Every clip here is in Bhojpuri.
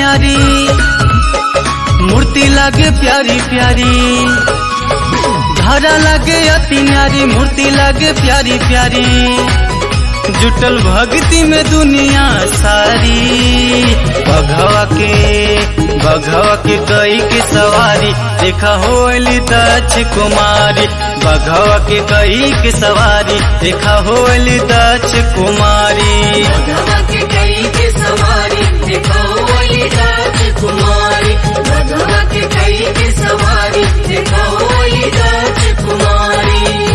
नारी मूर्ति लागे प्यारी प्यारी धारा लागे अति नारी मूर्ति लागे प्यारी प्यारी जुटल भक्ति में दुनिया सारी बघवा के बघवा के कई के सवारी देखा होली दक्ष कुमारी बघवा के कई के सवारी देखा होली दक्ष कुमारी भगवा के कई के सवारी देखो ओली राजकुमारी भगवा के कई के सवारी देखो ओली राजकुमारी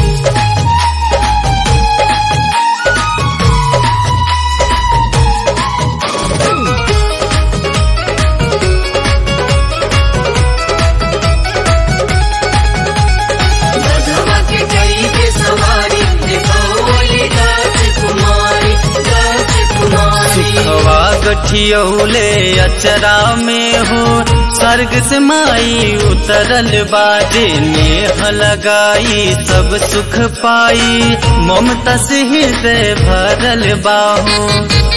भगवा के कई के सवारी देखो ओली राजकुमारी राजकुमारी सुखवा गठियौले अचरा में हो स्वर्ग से माई उतरल बाजे नेह लगाई सब सुख पाई ममता से हृदय भरल बाहो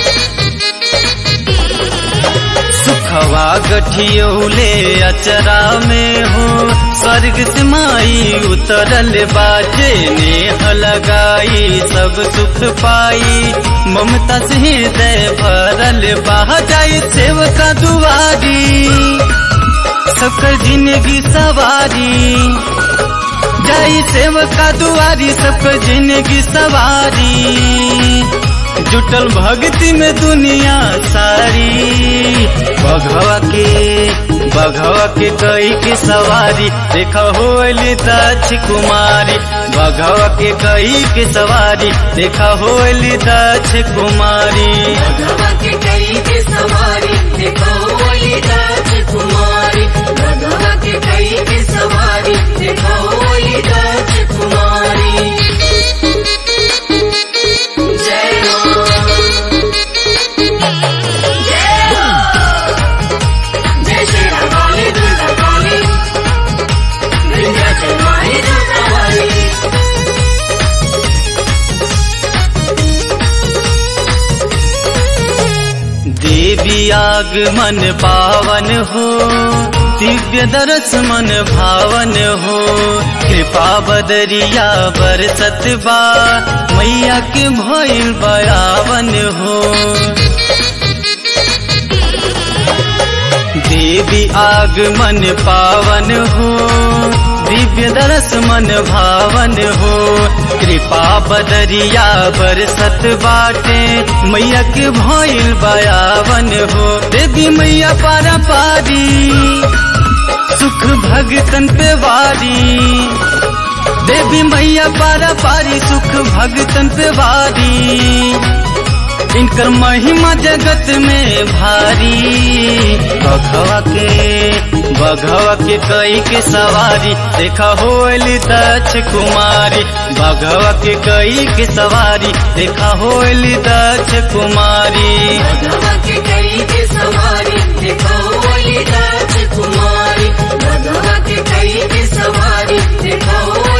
सुखवा गठियौले अचरा में हो स्वर्ग से माई उतरल बाजे नेह लगाई सब सुख पाई ममता से हृदय भरल बह जाई सेवका दुआरी सबकर जिंदगी सवारी जाई सेवका दुआरी सबकर जिंदगी सवारी जुटल भक्ति में दुनिया सारी बघवा के बघवा के कई के सवारी देखा होली दक्ष कुमारी बघवा के कई के सवारी देखा होली दक्ष कुमारी भगवा के कई के सवारी देखो ओली राजकुमारी भगवा के कई के सवारी देखो ओली राजकुमारी जय मां जय मां जय श्री राम काली दुर्गा काली विंध्याचल माई दुर्गा वाली देवी आगमन पावन हो दिव्य दरस मन भावन हो कृपा बदरिया बरसत बा मैया के भइल बयावन हो देवी आगमन पावन हो दिव्य दरस मन भावन हो कृपा बदरिया बरसत बाटे मैया के भइल बयावन हो देवी मैया पारा पारी सुख भगतन पे वारी देवी मैया पारा पारी सुख भगतन पे वारी इनकर महिमा जगत में भारी बघवा के बघवा के कई के सवारी देखा होली दक्ष कुमारी बघवा के कई के सवारी देखा होली दक्ष कुमारी भगवा के कई के सवारी देखो ओली राजकुमारी भगवा के कई के सवारी देखो